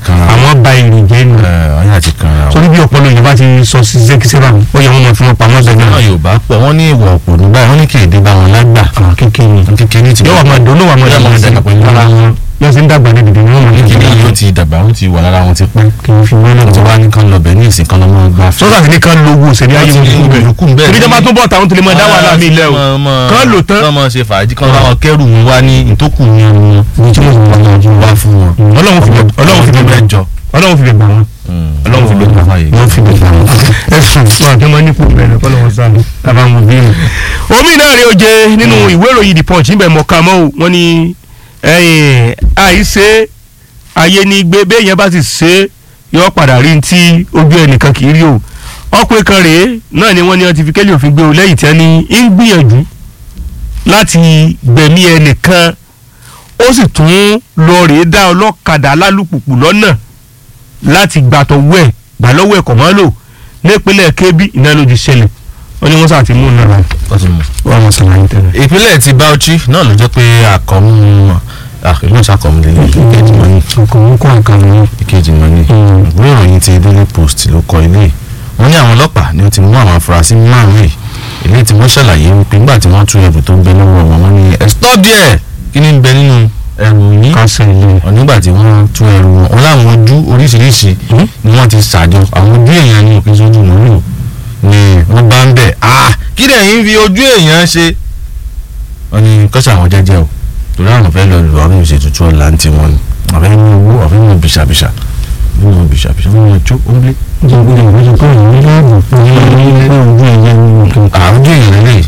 kanra àwọn ba èrè jẹ́ nù ẹ ọyà ti kanra o. sórí bí ọpọlọ yìí bá ti sọ sí sẹ́kísẹ́rà ó yẹ wọn máa fi wọn pamọ́ sẹ́gbẹ́ náà yorùbá pọ̀ wọ́n ní ìwọ̀ òpò nígbà wọ́n ní kì í dé bá wọn lágbà àwọn kékeré kékeré ti yóò wà máa dùn ní wà máa Yóò dùn máa sí dàgbà pẹ̀lú ara wọn yóò sì ń dàgbà ní dìde ní wọn máa ní kékeré yóò ti dàgbà wọ́n ti wà lára wọn ti pẹ́ kì í fi wọn náà wọ́n ti wá. wá ní kán lọ bẹ̀ ní ìsìn kan lọ́mọ gbà fẹ́. sọ́sà sì ní kán lo owó òṣèré ayé wọn fún bẹ́ẹ̀ olùkú bẹ́ẹ̀ torí jẹ́ máa tún bọ̀ táwọn tó lè máa dá wàhálà mi ilẹ̀ o kán lò tán kán mọ̀ ṣe fàájì kán láwọn kẹ́rù mú wá ní ìtókù ní ọ̀run ní tí wọ́n sì wọ́n náà wá fún wọn. ọlọ́run fi bẹ̀ ọlọ́run fi bẹ̀ bẹ́ẹ̀ jọ. ọlọ́run fi bẹ̀ gbà wọn ọlọ́run fi bẹ̀ gbà wọn wọ́n fi bẹ̀ gbà wọn. ẹ sùn fún àti ọmọ nípò bẹ̀rẹ̀ kọ́ lọ́wọ́ sáà lábàá wọn bí mi. omi náà rí oje nínú ìwé ìròyìn the punch níbẹ̀ mọ̀ọ́ká mọ́ o wọ́n ní ẹ̀yìn àìsè ayé ní gbé béèyàn bá ti ṣe é yọ padà rí ti ojú ẹnìkan kì í rí o ọkùnrin kan rèé náà ni wọ́n ní wọ́n ti fi kélé òfin gbé o lẹ́yìn tí wọ́n ní ń gbìyànjú láti gbẹ̀mí ẹnìkan ó sì tún lọ rèé dá ọlọ́kadà alálùpùpù lọ́nà láti gbàtọ̀ wẹ̀ gbà lọ́wọ́ ẹ̀kọ́ mọ́ lò nípínlẹ̀ kébí iná ló ti ṣẹlẹ̀ wọ́n ní wọ́n sà ti mú un náà wọ́n ti mú. wọ́n mọ̀ sọ̀rọ̀ ayé tẹ́lẹ̀. ìpínlẹ̀ ti Bauchi náà ló jẹ́ pé àkọ́mú ìlú ìṣàkọ́mú lélẹ̀ ìkejì mọ́ ní ọkọ̀ ń kọ́ àkàrà yẹn. ìkejì mọ́ ní ìwé ìròyìn ti Daily Post ló kọ ilé wọ́n ní àwọn ọlọ́pàá ni wọ́n ti mú àwọn afurasí márùn-ún yìí ilé tí wọ́n ṣàlàyé wípé nígbà tí wọ́n tú ẹrù tó ń bẹ lọ́wọ́ wọn wọ́n ní ẹ stop there kí ni ń bẹ nínú ẹrù yín kásẹ̀ ilé. Wọ́n nígbà tí wọ́n tú ẹrù wọn wọn láwọn ojú oríṣiríṣi ni wọ́n ti ṣàjọ àwọn ojú èèyàn ní òkè sójú mọ́lù ni wọ́n bá ń bẹ̀ ah kí lẹ́yìn fi ojú èèyàn ṣe. wọ́n ní kọ́sà àwọn jẹ́jẹ́ o torí àwọn fẹ́ lọ lù àwọn èèyàn ṣètùtù ọ̀la ń tiwọn ni àfẹ́ mú owó àfẹ́ mú bìṣàbìṣà mú bìṣàbìṣà mú ọjọ́ ó ń lé. ìjọba ìwé ìwé ìwé ìwé láàbò pé ní ojú ẹ̀yẹ ní nǹkan. àwọn ojú èèyàn lè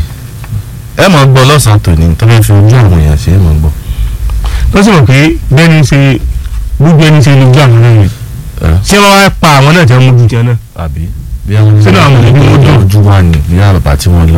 ẹ mọ̀ gbọ́ lọ́sàn-án tòní tó fẹ́ fi ojú àwọn èèyàn ṣe é mọ̀ gbọ́. tó sì mọ̀ pé bẹ́ẹ̀ni ṣe gbogbo ẹni ṣe lójú àwọn náà yẹn ṣé wọ́n wá pa àwọn náà tí wọ́n mú ju tiẹ̀ náà. àbí bí àwọn Sínú àwọn mọ̀lẹ́bí wọn dùn. ojú wa ni bí àwọn bàbá tí wọ́n lọ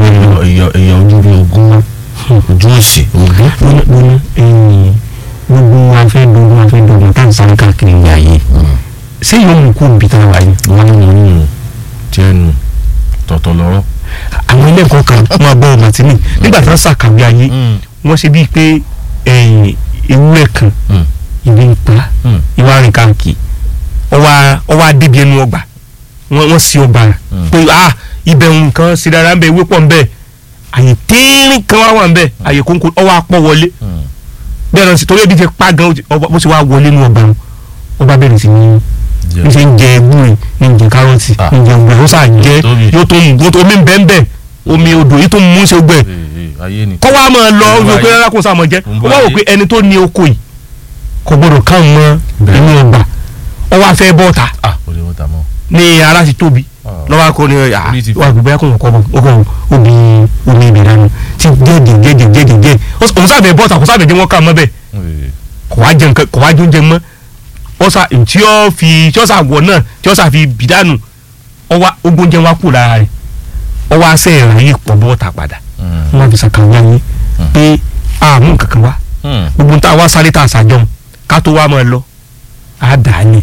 èèyàn ojú bí ogún mọ́ ojú òsì ogún. gbóná ẹ̀yìn gbogbo wa fẹ́ dogun wa fẹ́ dogun tá à ń sáré káàkiri ìyá yìí ṣé yóò mú kó nbí tá a wà yìí. wọ́n ní wọn nínú tiẹ̀ nù tọ̀tọ̀ lọ́rọ́. àwọn ilé ẹ̀kọ́ kan máa bọ́ ọmọ tìǹbì nígbà tí wọ́n ṣàkàwé ayé wọ́n ṣe bíi pé ẹ̀yìn ewúrẹ́ kan ìwé ń pa ìwà rìn káàkiri ọwọ́ ọwọ́ adébí ẹnu ọgbà wọ́n wọ́n sí ọgbà pé ah ibẹ̀ nǹkan sí dára ń bẹ ewé pọ̀ ń bẹ àyè téèrín kan wá wà ń bẹ àyè kónkó ọwọ́ apọ̀ wọlé bẹ́ẹ̀ náà sì torí ebi ti pa gan ó ti- ọba- bó ṣe wá wọlé nínú ọgbà wọn ọba bẹ̀rẹ̀ sí ní ní ṣe ń jẹ ẹgbùn ní ń jẹ kárọ̀tì Ah. ní ń jẹ ọgbà ó sà jẹ Tóbi. yóò tó mú tó- omi ń bẹ́ẹ̀ bẹ́ẹ̀ omi odò yìí tó mú ṣe gbẹ ayé ni. kọ́ wa máa lọ Ń ó bọ̀ fi pé ayé. rárá kó sá máa jẹ́ Ń ó bọ̀ wá wò ayé. pé ẹni tó ní oko yìí kò gbọdọ̀ káwọn mọ́ Bẹ́ẹ̀. inú ọgbà ó wá fẹ́ bọ́ta ah kò lè wọ́n ta mọ́. ní ara ti tóbi Ah. lọ́wọ́ akọ ni Orí ti fọ́. wà gbogbo ẹ̀kọ́ ọkọ̀ ọkọ̀ omi omi ibẹ̀ dànù tí jẹ́jẹ̀ jẹ́jẹ̀ jẹ́jẹ̀ jẹ́ òun sábẹ̀ bọ́ta kò sábẹ̀ jẹ́ wọ́n ká mọ́ bẹ́ẹ̀ kò wá jẹ nǹkan kò wá jóúnjẹ mọ́ ó sà tí ó fi tí ó sà wọ̀ náà tí ó sà fi bì dànù ó wá ogúnjẹ wá kù lára rẹ̀ ó wá sẹ́ ẹ̀rọ yìí pọ̀ bọ́ta padà wọ́n fi sàkàwé ayé pé àmú nǹkan kan wá gbogbo tá a wá sáré tá a sàjọ ká tó wá máa lọ á dà á ní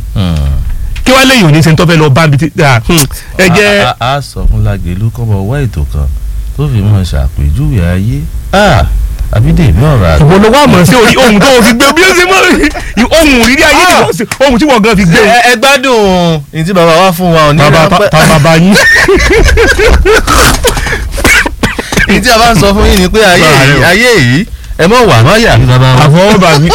kí wàá lẹ́yìn òní ṣe ń tọ́ fẹ́ lọ bá mi ti ẹ jẹ́ a a sọ fún Lágelú kọ́mọ wá ètò kan tó fi mọ̀ ṣàpèjúwe ayé ah àbídèmí ọ̀rọ̀ àgbà. ìwọ ló wá mọ̀ sí orí ohun tó o fi gbé bí ó ṣe mọ̀ ohun rírí ayé ni wọ́n ṣe ohun tí wọ́n gan fi gbé o. ẹ ẹ gbádùn ní tí bàbá wa fún wa ò ní bàbá ránpẹ́ ta bàbá yín. ní tí a bá ń sọ fún yín ni pé ayé Bàbá rẹ yìí o. ayé yìí ẹ mọ̀ wà má yà ní bàbá wa. àfọwọ́bà mi.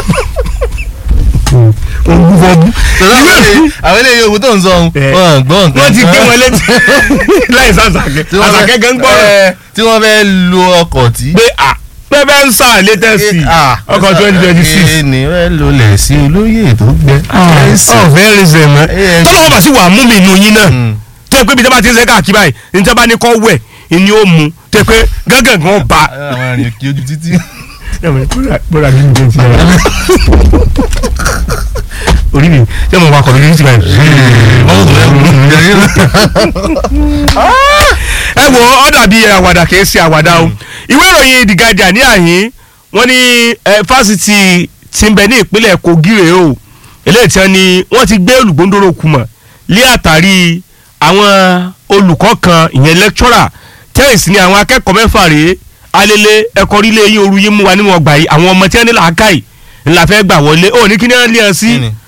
ògùn fọ́bù. tọ́lá àwọn eléyìí- àwọn eléyìí owó tó ń sọ ohun Eh. wọn gbọ́ nǹkan. wọ́n ti gbé wọn létí láì sàṣàkẹ́ Tí wọ́n fẹ́- àṣàkẹ́ gan gbọ́rọ̀ eh, tí wọ́n fẹ́ lo ọkọ̀ tí. pé à pẹ́pẹ́ ń sàn létẹ́sì ọkọ̀ twenty twenty six. ní ẹ lò lẹ̀ sí olóyè tó gbẹ. ọ̀fẹ́ rìnsẹ̀ mọ́ Eh. tọ́lá wọn bá sì wà mú mi nù yín náà Mm. tó yẹ pé ibi tí wọ́n bá ti ń sẹ́ káàkiri báyìí ní tí wọ́n bá ní kọ́ wẹ̀ ni ó mu tó yẹ pé gángan gan ba. àwọn arìnrìn kí ojú títí. bọ́dà mi ń jẹ ti ẹ̀ orí mi ṣé mo wakọ̀ lójú ti báyìí. ẹ wo ọ dàbí àwàdà kìí ṣe àwàdà o ìwé ìròyìn The Guardian ní àyín wọ́n ní eh, fásitì tí ń bẹ ní ìpínlẹ̀ Kogi rèé o eléyìí tí wọ́n ní wọ́n ti gbé olùgbòǹdòrò kùmọ̀ lé àtàrí àwọn olùkọ́ kan ìyẹn lecturer tẹ́yìnsì ni àwọn akẹ́kọ̀ọ́ mẹ́fà rèé alele ẹ̀kọ́ orílẹ̀ yín oru yín mú wa nínú ọgbà yìí àwọn ọmọ tí wọ́n ní làákàyè ńlá fẹ́ gbà wọlé ó ní kí ni wọ́n lé ẹ sí Kí ni?